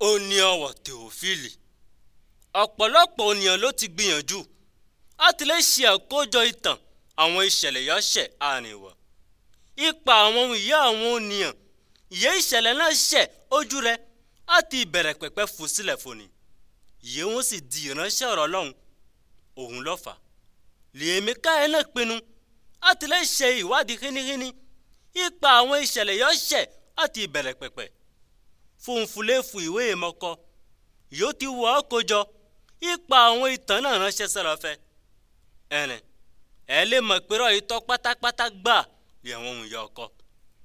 ó ní ọ̀wọ̀ tèófìlì ọ̀pọ̀lọpọ̀ ènìyàn ló ti gbìyànjú láti lè ṣe àkójọ ìtàn àwọn ìṣẹ̀lẹ̀ yọ̀ṣẹ̀ àrìnwọ̀ ipa àwọn ohun ìyá àwọn ènìyàn ìyé ìṣẹ̀lẹ̀ náà ṣẹ̀ ojú rẹ̀ láti ìbẹ̀rẹ̀ pẹ̀pẹ̀ fò sílẹ̀ fòní ìyé wọn sì di ìránṣẹ́ ọ̀rọ̀ Ọlọ́run òun lọ́fà lèmi káyọ̀ náà pinnu láti lè ṣe ìwádìí hínihíní ipa àwọn ìṣẹ̀lẹ̀ yọ̀ṣẹ̀ láti ìbẹ̀rẹ̀ pẹ̀pẹ̀ fúnfúnléfù ìwé ìmọ̀kọ yóò ti wọ́ ọ́ kójọ ipa àwọn ìtàn náà ránṣẹ́ sọ̀rọ̀ fẹ́ ẹ̀rìn ẹ lè mọ̀ pé rọ̀ ìtọ́ pátápátá gbà lé àwọn ohun ìyá ọkọ.